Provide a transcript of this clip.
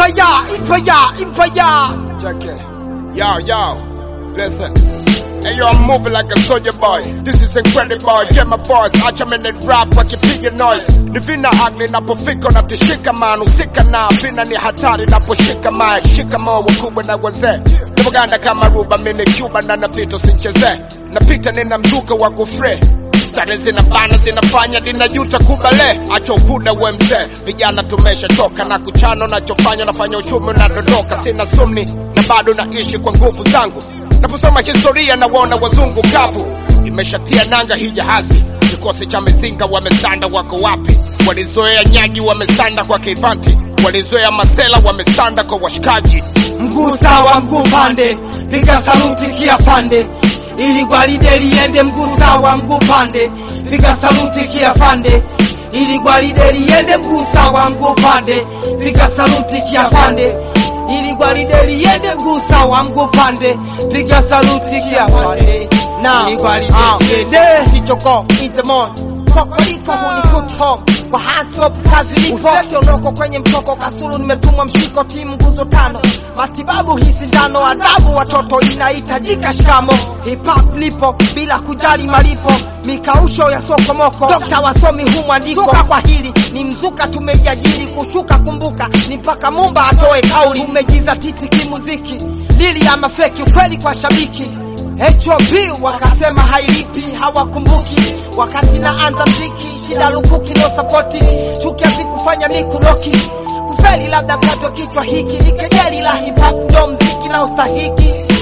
Empire, empire, empire. Check it. Yo, yo, listen. Hey yo, I'm moving like a soldier boy. This is incredible. Get my voice, acha mene rap wakipiga noise. Ni vina ugly napofika natishika man, usika na vina ni hatari naposhika mic. Shika moo wakubwa na wazee. Napoganda kama ruba mini Cuba na napita sincheze. Napita nina mzuka wa kufre. Stare zinabana zinafanya dinajuta kubale, acha ukuda we mzee. Vijana tumeshachoka na kuchano, nachofanya nafanya uchumi unadondoka. Sina sumni na bado naishi kwa nguvu zangu. Naposoma historia nawaona wazungu kavu, imeshatia nanga hii jahazi. Kikosi cha mizinga wamesanda, wako wapi? Walizoea nyagi, wamesanda kwa kivanti. Walizoea masela, wamesanda kwa washikaji. Mguu sawa, mguu pande, piga saluti kia pande, ili gwaride liende. Mguu sawa, mguu pande, piga saluti kia pande, ili gwaride liende. Mguu sawa, mguu pande, piga saluti kia pande, ili gwaride liende. Mguu sawa, mguu pande, piga saluti kia pande, na ili gwaride liende. Sichoko Intemon Kokoriko huniput home kwa handstop kazi lipo Usete unoko kwenye mtoko kasulu nimetumwa mshiko timu nguzo tano matibabu hii sindano adabu watoto inahitajika shikamo hip hop lipo bila kujali malipo mikausho ya sokomoko dokta wasomi humu andiko Zuka kwa hili ni mzuka tumejiajiri kushuka kumbuka ni mpaka mumba atoe kauli umejiza titi kimuziki lili ama feki ukweli kwa shabiki HOB wakasema hailipi, hawakumbuki wakati naanza mziki, shida lukuki no sapoti, chuki hazikufanya mikuroki kufeli, labda mkato kichwa hiki ni kejeli la hip hop, ndo mziki na ustahiki